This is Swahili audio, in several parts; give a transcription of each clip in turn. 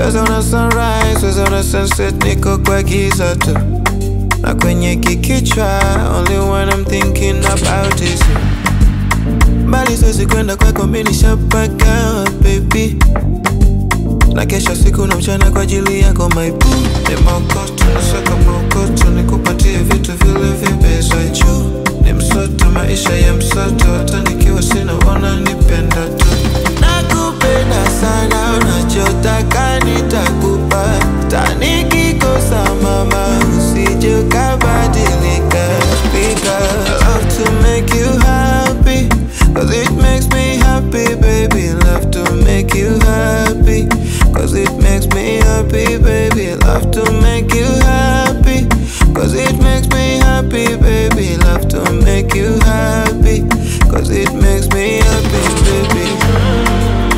Siwezi ona sunrise, siwezi ona sunset, niko kwa giza tu na kwenye kikichwa only one I'm thinking about is you mbali siwezi kwenda kwako mimi nishapaka baby na kesho siku na mchana kwa ajili yako my boo ni mokoto nasaka mokoto nikupatie vitu vile vipesa juu ni msoto maisha ya msoto hata nikiwa sina wana nipenda tu nakupenda sana unachotaka nitakupa tanikikosa mama usije ukabadilika because I love to make you happy Cause it makes me happy baby Love to make you happy Cause it makes me happy baby Love to make you happy Cause it makes me happy baby Love to make you happy Cause it makes me happy baby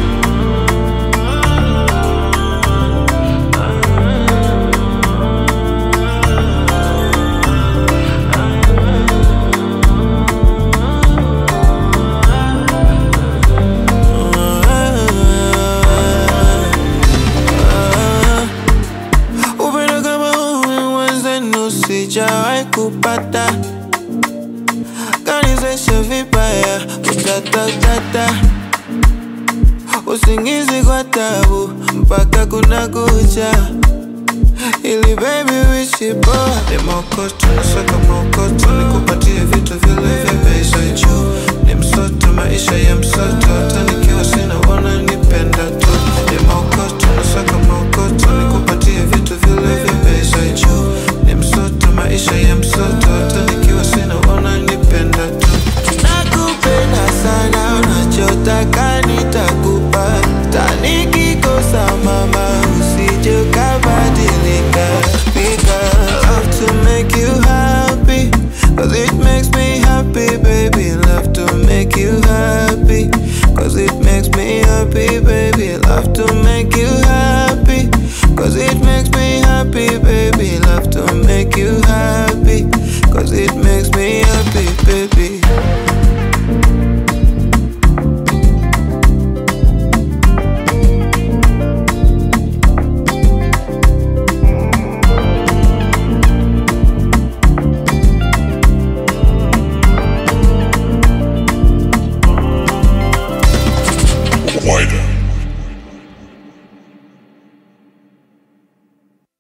Upendo kama huu wenzenu sijawahi kupata, kanizesha vibaya utatatata, usingizi kwa tabu mpaka kuna kucha ili baby wishi poa ni mokoto nasaka mokoto nikupatie vitu vile vya pesa juu